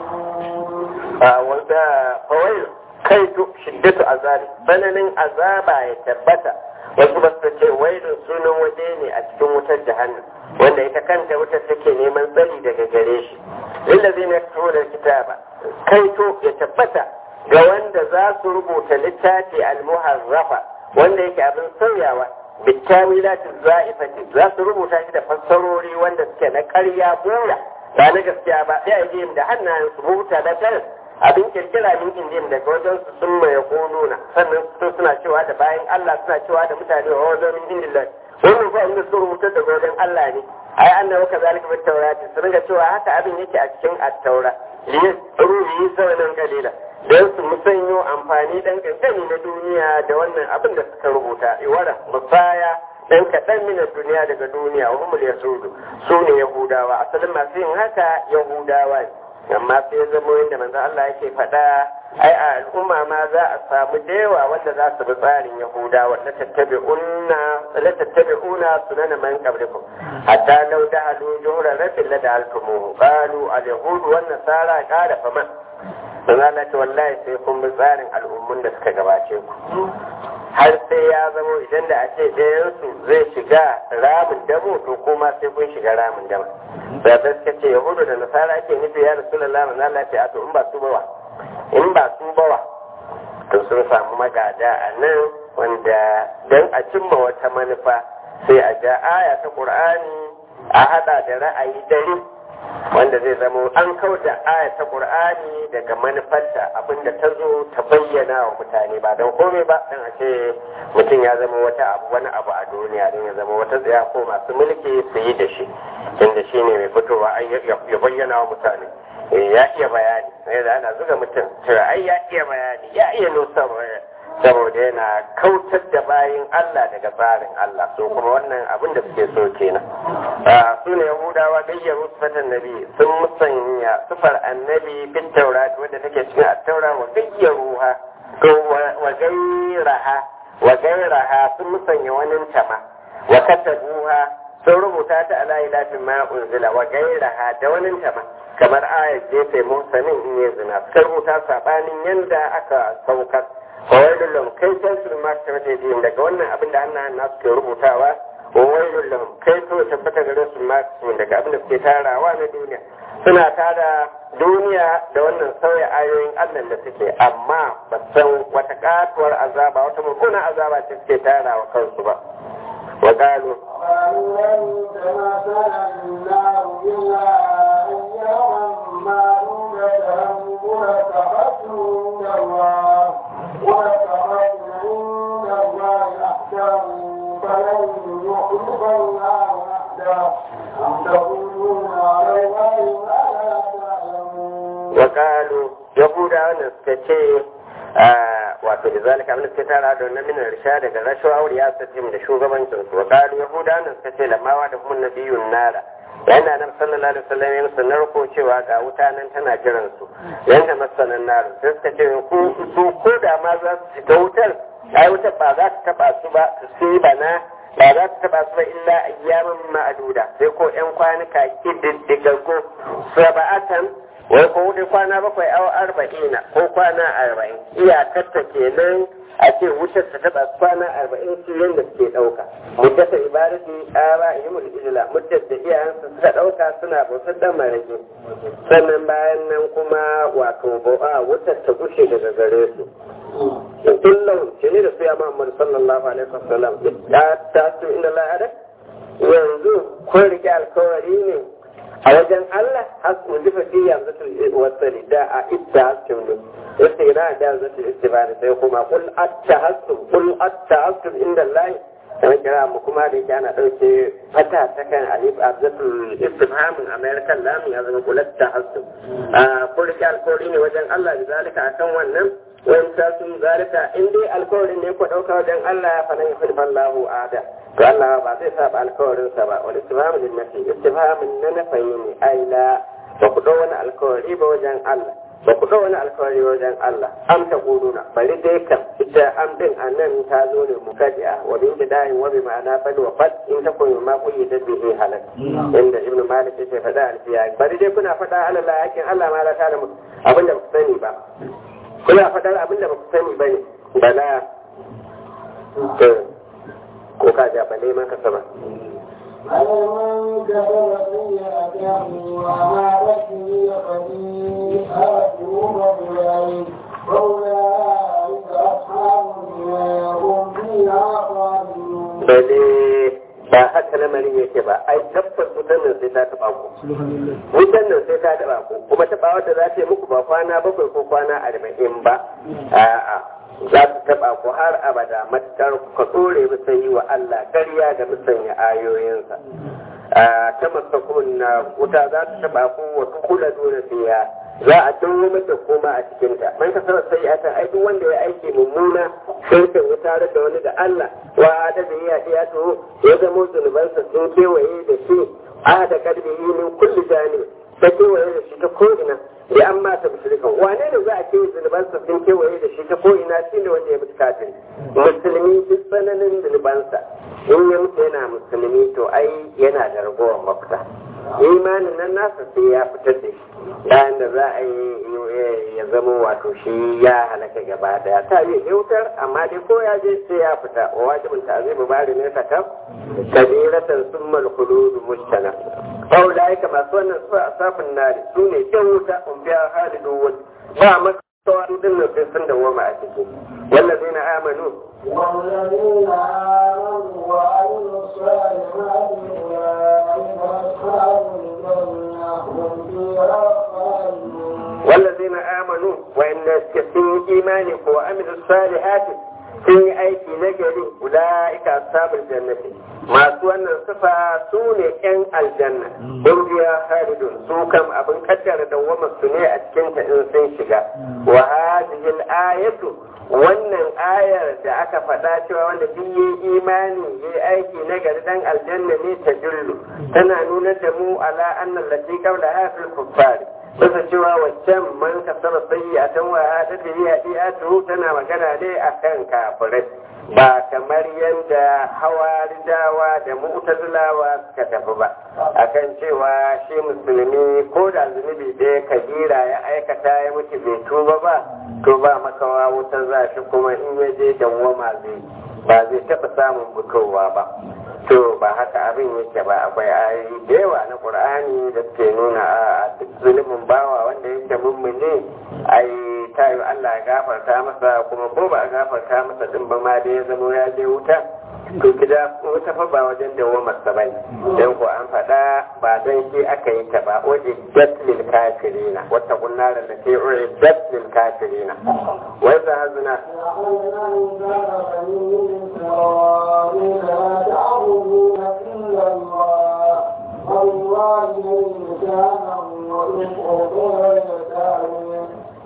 يكسبون. wanda kawai kai to shiddatu azabi bananin azaba ya tabbata wasu ba su ce wailun sunan waje ne a cikin wutar jahannam wanda ita kanta wutar take neman tsari daga gare shi lillazi na da kitaba kai to ya tabbata ga wanda za su rubuta littafi almuharrafa wanda yake abin sauyawa bittawilat za'ifati za su rubuta shi da fassarori wanda suke na ƙarya bura ba na gaskiya ba sai a yi da hannayen su rubuta da tarin abin kirkira min injin daga wajen su sun mai konuna sannan su suna cewa da bayan Allah suna cewa da mutane wa wajen min indillah wannan fa inda su rubuta daga wajen Allah ne ai annabi ka zalika bit tawrati su ringa cewa haka abin yake a cikin at-taura li ruhi sanan kalila dan su musanyo amfani dan kankani na duniya da wannan abin da suka rubuta iwara musaya dan kaɗan mina duniya daga duniya wa humul yasudu su ne yahudawa asalin masu yin haka yahudawa ne amma sai ya zama yadda manzo Allah yake faɗa ai a al'umma ma za a samu da yawa wanda za su bi tsarin Yahudawa la tattabi'unna la tattabi'una sunana man qablikum hatta law dahalu juhra rabbil la da'altumuhu qalu al-yahud wan nasara qala faman manzo Allah ce wallahi sai kun bi tsarin al'ummun da suka gabace ku har sai ya zama idan da a ce ɗayansu zai shiga ramin damo to kuma sai kun shiga ramin damo da suka ce yahudu da nasara ake nufi ya rasu lalama na lafiya to in ba su bawa in ba su bawa to sun samu magada a nan wanda don a cimma wata manufa sai a ja aya ta ƙur'ani a haɗa da ra'ayi dare wanda zai zama an kauda aya ta qur'ani daga manufarta abinda ta zo ta bayyana wa mutane ba don komai ba dan a ce mutum ya zama wata abu wani abu a duniya don ya zama wata tsaya ko masu mulki su yi da shi inda shi ne mai fitowa ya bayyana wa mutane ya iya bayani sai da ana zuga mutum cewa ai ya iya bayani ya iya nusar saboda yana kautar da bayin Allah daga tsarin Allah so kuma wannan abin da suke so kenan su ne yahudawa gayyaru sifatan nabi sun musanya sifar annabi bin taurat wadda take cikin attaura wa gayyaruha to wa gairaha wa gairaha sun musanya wani tama wa katabuha sun rubuta ta ala ilafin ma unzila wa gairaha da wani tama kamar ayat jefe musanin in ya zina suka rubuta sabanin yanda aka saukar fawailun lahum kai san su ma ta mata yin daga wannan abin da annan nasu ke rubutawa wa wailun lahum kai to tabbata gare su ma su daga abin da suke tarawa na duniya suna tara duniya da wannan sauya ayoyin Allah da suke amma ba san wata katuwar azaba wata mummunan azaba ce suke tarawa kansu ba wa qalu قالوا لن تمسنا النار إلا أياما معلومة ولتخذوا عند الله ولتخذوا عند الله أحكام فلن يخلف الله وحده أم تقولون على الله ما لا تعلمون wa qalu yahudawa ne suka ce wato da zalika abin da suke tara da wannan minar risha daga rashawa aure ya sace da shugabancin su wa qalu yahudawa ne suka ce lamawa da kuma nabiyun nara yana nan sallallahu alaihi wasallam ya musu narko cewa ga wuta nan tana jiran su yanda masanan nar sai suka ce ku su ko da ma za su shiga wutar ai wutar ba za ta taba su ba su yi bana ba za su taba su ba illa ayyaman ma'aduda sai ko yan kwanuka kididdigaggo saba'atan wai ko wuce kwana bakwai awa arba'ina ko kwana arba'in iyakarta kenan a ce wutar ta taba kwana arba'in su yadda suke ɗauka muddata ibadati ƙara yi mul ijila muddat da iyayensu suka ɗauka suna bautar dan marage sannan bayan nan kuma wato ba'a wutar ta gushe daga gare su kullum ce ne da su ya Muhammad sallallahu alaihi wasallam ya ta su inda la'ada yanzu kun rike alkawari ne a wajen Allah hasu jifa fi yanzu wasali da a idda hasum ne istigna da yanzu istibani sai kuma kul atta hasum kul atta hasum inda Allah kamar kira mu kuma da yake ana ɗauke fata ta kan alif abzatul istifhamin american lamu ya zama kul atta hasum kun rike alkawari ne wajen Allah da zalika akan wannan wani sun zalika in dai alkawarin ne ku ɗauka wajen Allah fa nan yafi fallahu ada to Allah ba zai saba alkawarin sa ba wal istifhamu lin nafi istifhamin na nafayi ne ai la ba ku ɗau wani alkawari ba wajen Allah ba ku ɗau wani alkawari wajen Allah am ta guduna bari dai kam ita am din anan ta zo ne mukadi'a wa bin bidayin wa bi ma'ana bal wa fat in ta koyi ma kuyi da bihi halal inda ibnu malik yake faɗa alfiya bari dai kuna faɗa Allah hakin Allah ma la ta da abinda ba ku sani ba kuna faɗar abin da ba ku sani ba ne bala ko ka ja bale man ka sama أَلَمَنْ كَفَرَ سَيِّئَةً وَعَادَتْ هِيَ خَطِيئَتُهُ بِالْعِلْمِ فَأُولَٰئِكَ أَصْحَابُ النَّارِ هُمْ فِيهَا خَالِدُونَ bale ba haka lamarin yake ba ai tabbas wutan nan sai ta taɓa ku wutan nan sai ta taɓa ku kuma taɓa wadda za ta yi muku ba kwana bakwai ko kwana arba'in ba a'a za su taɓa ku har abada matuƙar ka tsore bisa yi wa Allah ƙarya da musanya ayoyinsa ta masakun na wuta za su taɓa ku wa kula dole fiya za a dawo mata koma a cikinta man ka sanar sai a ai duk wanda ya aiki mummuna sai kan ya tare da wani da Allah wa da da ya ya to ya zama zunubansa sun kewaye da shi a da kalbi min kulli jani ta kewaye da shi ta ko'ina ya an mata mushrikan wane ne za a ce zunubansa sun kewaye da shi ta ko'ina shi ne wanda ya mutu kafin musulmi duk tsananin zunubansa in ya mutu yana musulmi to ai yana da ragowar mafita imanin nan nasa sai ya fitar da shi bayan da za a yi ya zama wato shi ya halaka gaba daya ta yi yautar amma dai ko ya je sai ya fita wa wajibin ta zai bari ne ta kam kabiratan summal khulud mustana aw da yake masu wannan su asafin nari su ne yan wuta um biya halidun ba maka su din nan sai sun dawoma a ciki wallazina amanu والذين آمنوا وعملوا الصالحات أولئك أصحاب الجنة هم فيها خالدون والذين آمنوا وإن كثير إيمانك وعملوا الصالحات sun yi aiki na gari ula'ika ashabul jannati masu wannan sifa su ne yan aljanna don biya haridun su kam abin kaddara dawwama su ne a cikin ta in sun shiga wa hadhihi ayatu wannan ayar da aka faɗa cewa wanda duk yi imani yi aiki na gari dan aljanna ne ta jullu tana nuna da mu ala annal lati qabla hafil kuffari bisa cewa waccan man kasara sayyi'atan wa hada da hadiatu tana magana ne akan kafirai ba kamar yadda hawarijawa da mu'tazilawa suka tafi ba akan cewa shi musulmi ko da zunubi ɗaya kabira ya aikata ya mutu bai tuba ba to ba makawa wutar za shi kuma in ya je dawwama zai ba zai taɓa samun fitowa ba to ba haka abin yake ba akwai ayoyi da yawa na qur'ani da suke nuna a duk zulumin bawa wanda yake mummune ai tayo Allah ya gafarta masa kuma ko ba a gafarta masa din ba ma da ya zama ya je wuta to gida wuta fa ba wajen dawamar sa bane dan ko an faɗa ba dan shi aka yi ta ba wajen jatlil kafirina wata kunnar da ke uri jatlil kafirina wai za hazuna أخذنا ميثاق بني إسرائيل لا تعبدون إلا الله والوالدين إحسانا والقربى واليتامى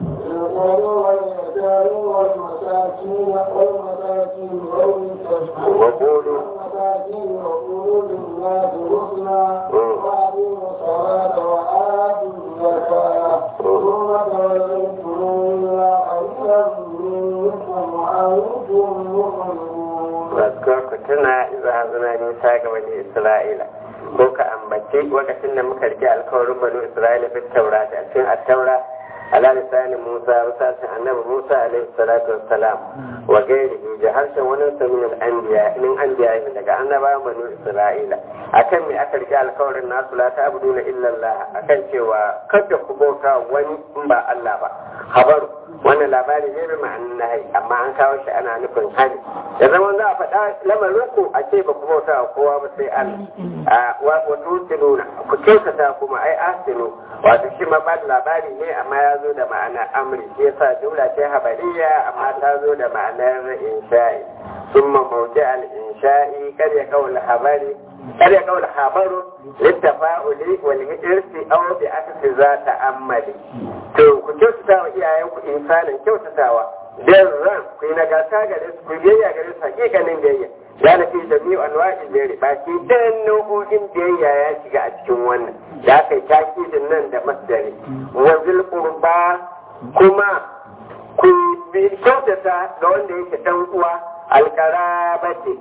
القربى واليتامى والمساكين والمساكين والمساكين وقولوا والمساكين وقولوا للناس حسنا وأقيموا الصلاة وآتوا الزكاة ثم توليتم إلا قليلا منكم وأنتم مؤمنون Raskar ku tuna iza hazuna nisa ga bani Isra'ila ko ka ambaci lokacin da muka rike alkawarin bani Isra'ila fi taura a cikin attaura ala lisanin Musa misalin annabi Musa alaihi salatu wassalam wa gairihi da harshen wani samin al'anbiya min anbiya daga annabawan bani Isra'ila akan me aka rike alkawarin nasu la ta'buduna illa Allah akan cewa kada ku bauta wani in ba Allah ba habaru wannan labari ne bi ma'anin nahi amma an kawo shi ana nufin hani da zaman za a faɗa lamarin ku a ce ba ku bauta wa kowa ba sai Allah wa tutinuna ku kyautata kuma ai asinu wato shi ma ba labari ne amma ya zo da ma'ana amri shi yasa jumla ce habariya amma ta zo da ma'anar insha'i ثم موضع الإنشاء قد يقول الخبر قد يقول الخبر للتفاؤل والإرث أو بعكس ذات أمل to ku kyautata wa iyayenku insanin kyautatawa dan ran ku yi nagarta gare su ku biyayya gare su hakikanin biyayya ya na fi jami'u anwa'il biyayya ba ki dan nau'o'in biyayya ya shiga a cikin wannan ya kai takidin nan da masdari wa zil qurba kuma ku bi kyautata ga wanda yake dan uwa alkarabati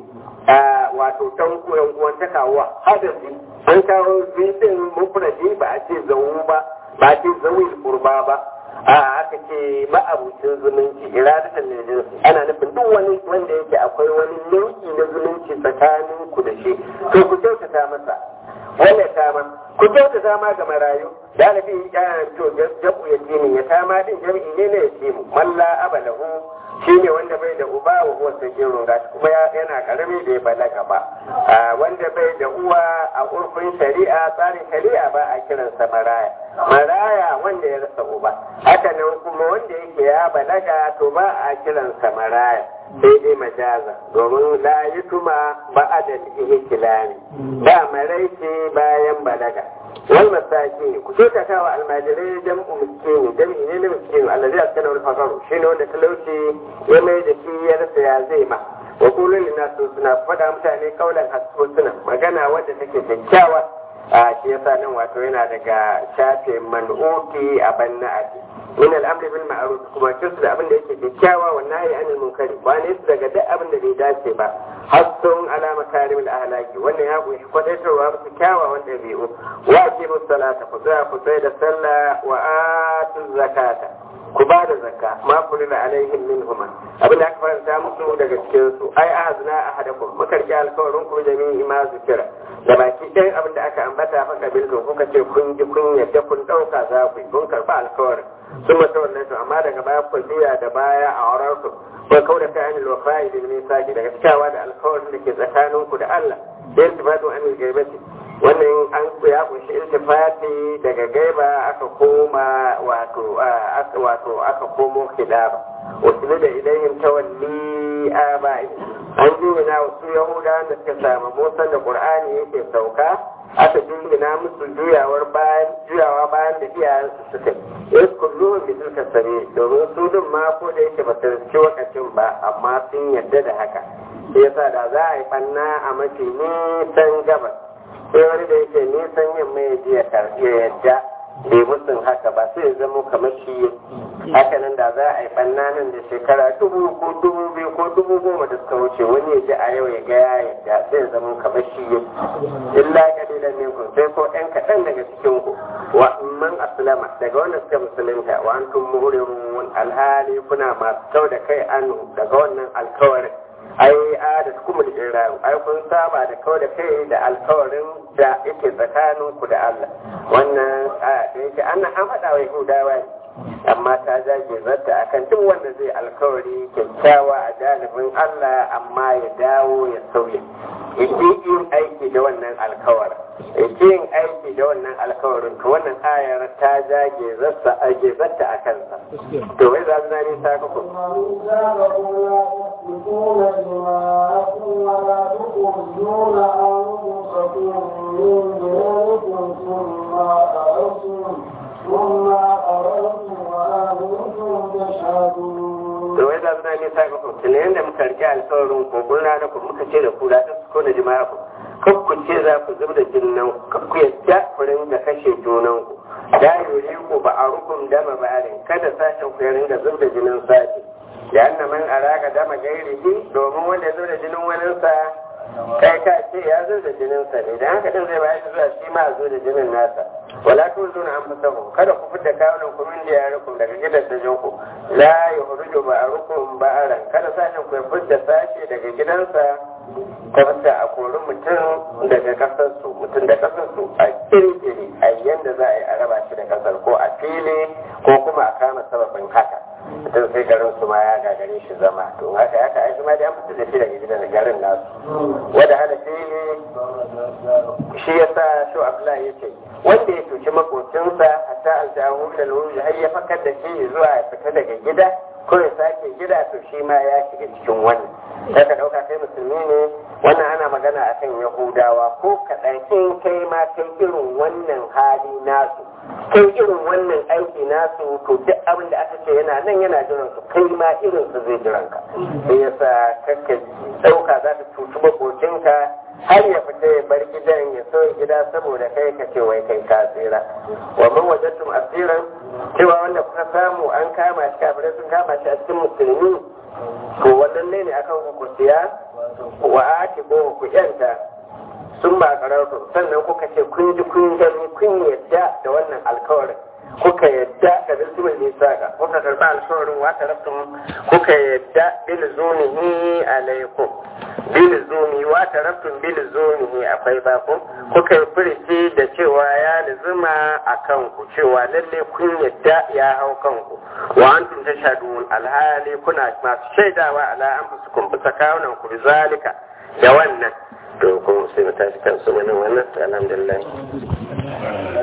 wato tan kuyan uwan ta kawo hadasi an kawo zidin mufradi ba a ce zawu ba ba a ce zawil kurba ba a aka ce ma'abucin zumunci iradatan ne jinsi ana nufin duk wani wanda yake akwai wani nau'i na zumunci tsakanin ku da shi to ku kyautata masa wannan tama ku kyautata ma ga marayu da na fi to jabu ya ya tama din jami'i ne na ya ce mu malla abalahu shi ne wanda bai da uba wa uwa sagirun gashi kuma yana karami bai balaga ba wanda bai da uwa a urfin shari'a tsarin shari'a ba a kiransa maraya maraya wanda ya rasa uba haka nan kuma wanda yake ya balaga to ba a kiransa maraya sai dai majaza domin la yutuma ba'adal ihtilami ba maraice bayan balaga wal masaki ku kyautata wa almajirai jam'u miskini jam'i ne na miskini allazi askana wal faqaru shine wanda talauci ya mai da shi ya rasa ya zai ma wa kullu linasu suna faɗa mutane kaulan hasbuna magana wadda take kyakkyawa a shi yasa nan wato yana daga shafe man'uti a banna'ati min al'amri bil ma'ruf kuma kisu da abin da yake kyakkyawa wa nahi anil munkari ba ne su daga duk abin da bai dace ba hassun ala makarim al ahlaki wannan ya kunshi kwadaitarwa musu kyawawan dabi'u wa aqimu salata ku tsaya ku tsaya da sallah wa atu zakata ku ba da zakka ma kulina alaihim minhuma abin da aka faranta musu daga cikin su ai ahazna ahadakum muka rike alkawarin ku jami'i ma zikira da baki ɗayan abin da aka ambata fa kabiltu kuka ce kun ji kun yadda kun ɗauka za ku yi kun karɓa alkawarin sun mata wannan to amma daga baya ku juya da baya a wurin su ko kau da kai anil wafa'i bil misaki daga cikawa da alkawarin da ke tsakanin ku da Allah da iltifatu anil gaibati wannan an ya kunshi iltifati daga gaiba aka koma wato wato aka komo khilaba wasu da ilayhim tawalli aba'i an jingina wasu yahudawan da suka samu musan da qur'ani yake sauka aka jingina musu juyawar bayan juyawa bayan da iyayensu suka yi kullu bi tilka sabi domin su din ma ko da yake ba su ci wakacin ba amma sun yadda da haka sai yasa da za a yi banna a mafi nisan gabas sai wani da yake nisan yamma ya je ya yadda bai musun haka ba sai ya zama kamar shi haka nan da za a yi banna nan da shekara dubu ko dubu biyu ko dubu goma da suka wuce wani ya ji a yau ya ga ya yadda sai ya zama kamar shi illa kalilan minkum sai ko ɗan kaɗan daga cikin ku wa man aslama daga wanda suka musulunta wa antum muhrimun alhali kuna masu kau da kai anu daga wannan alkawarin ai a da kuma da jirayu ai kun saba da kawai da kai da alkawarin da yake tsakanin ku da Allah wannan a da yake an an faɗa wa Yahudawa ne amma ta jage zarta akan duk wanda zai alkawari kyakkyawa a janibin Allah amma ya dawo ya sauya yake yin aiki da wannan alkawarin yake yin aiki da wannan alkawarin to wannan ayar ta jage zarta a zarta a kansa to wai za su na nisa ka ku تسفكون دماءكم ولا تخرجون أنفسكم من دينكم ثم أقررتم ثم أقررتم وأنتم تشهدون da wai za su na nisa ga kuma tun yadda muka rike alkawarin ko gurna da ku muka ce da ku da su kona jima'a ku kan ku ce za ku zub da jinnan ku ku yadda ku ringa kashe junan ku da yuri ku ba a rukun dama ba'arin kada sashen ku ya ringa zub da jinin sashi da anna man araka dama gairihi domin wanda ya zo da jinin waninsa kai ka ce ya zo da jininsa ne da haka din zai bayar da zuwa shi ma zo da jinin nasa wala tu zuna an fusahu kada ku fidda kawunan ku min da yarukum daga gidan da jinku la yuhruju ba'arukum ba'aran kada sashen ku ya fidda sashe daga gidansa ta fita a kori mutum daga kasarsu mutum da kasarsu a kirkiri a yanda za a yi a raba shi da kasar ko a fili ko kuma a kama sababin haka ce garin su ma ya gagare shi zama to haka haka ai ma da an fita da shi daga gidan garin nasu wanda hada shi shi yasa shi Abdullahi yace wanda ya tuci makocinsa hatta aljahu da lulu har ya fakar da shi zuwa ya fita daga gida ko ya sake gida to shi ma ya shiga cikin wannan sai ka dauka kai musulmi ne wannan ana magana akan yahudawa ko kaɗan in kai ma kai irin wannan hali nasu kai irin wannan aiki nasu to duk abin da aka ce yana nan yana jiran su kai ma irin su zai jiran ka sai yasa kakka dauka za ta tutu makocinka har ya fita ya bar gidan ya so gida saboda kai ka ce wai kai ka tsira wa man wajadtum asiran cewa wanda kuka samu an kama shi kafirai sun kama shi a cikin musulmi to wannan ne akan ku siya wa ati ko ku yanta sun ba kararru sannan kuka ce kun ji kun gani kun yadda da wannan alkawarin kuka yadda da bilzumin nisaka kuka karba alkawarin wata raftun kuka yadda bilzumihi alaikum bilzumi wata raftun bilzumihi akwai bakun kuka yi furici da cewa ya lizuma a kanku cewa lalle kun yadda ya hau kanku wa antum tashhadun alhali kuna masu shaidawa ala anfusikum bisa kawunan ku bizalika da wannan to kuma sai mu tashi kan su wannan wannan alhamdulillah